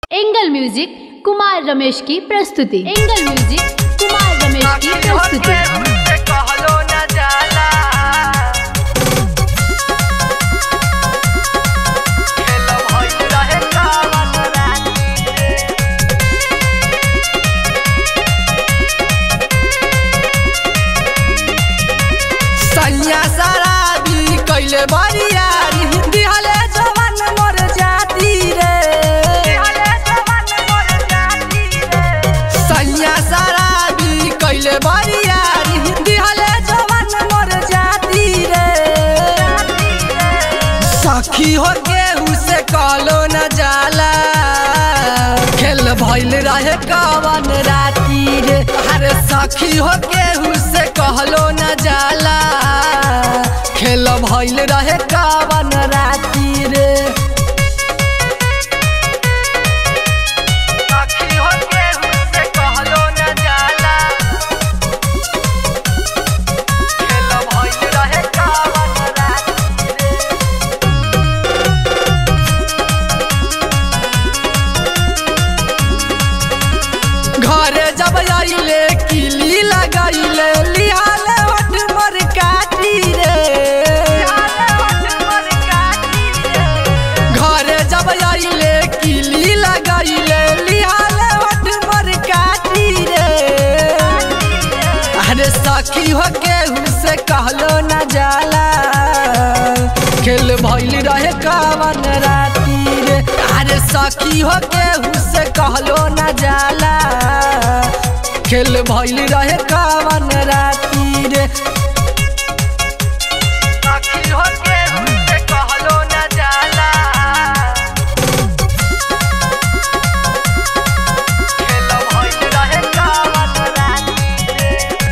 angle music Kumar Ramesh की प्रस्तुति angle music Kumar Ramesh की प्रस्तुति सैया शराबी कैले बरियारी दिहले जवान मोर जाती रे सैया शराबी कैले बरियारी दिहले जवान मोर जाती रे सखी हो गेहूं से कहलो न जाला खेल भइल रहे कवन राती रे अरे सखी हो गेहूं से कहलो न जाला खेल भइल रहे कवन राती रे सखी हो गेहूं से कहलो न जाला खेल भइल रहे कवन राती रे घरे जब आइले किली लगाइले लिहाले वट मर काटी रे घरे जब आइले किली लगाइले लिहाले वट मर काटी रे अरे सखी हो केहू से कहलो न जाला खेल भइल रहे कवन राती रे अरे सखी हो केहू से कहलो न जाला खेल भइल रहे कवन राती रे सखी हो केहू से कहलो न जाला खेल भइल रहे कवन राती रे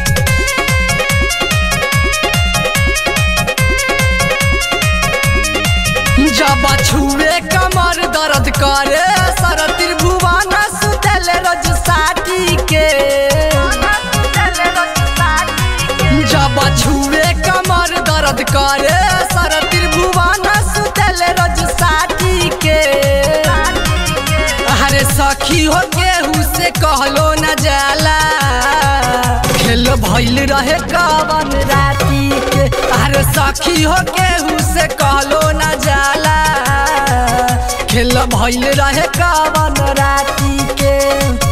जब छुए कमर दर्द करे सर त्रिभुवन सुतल रज साटी के जब छुए कमर दर्द करे सर त्रिभुवन सुतल रज साटी के अरे सखी हो गेहूं से कहलो न जाला खेल भइल रहे कवन राती के अरे सखी हो गेहूं से कहलो न जाला खेल भइल रहे कवन राती के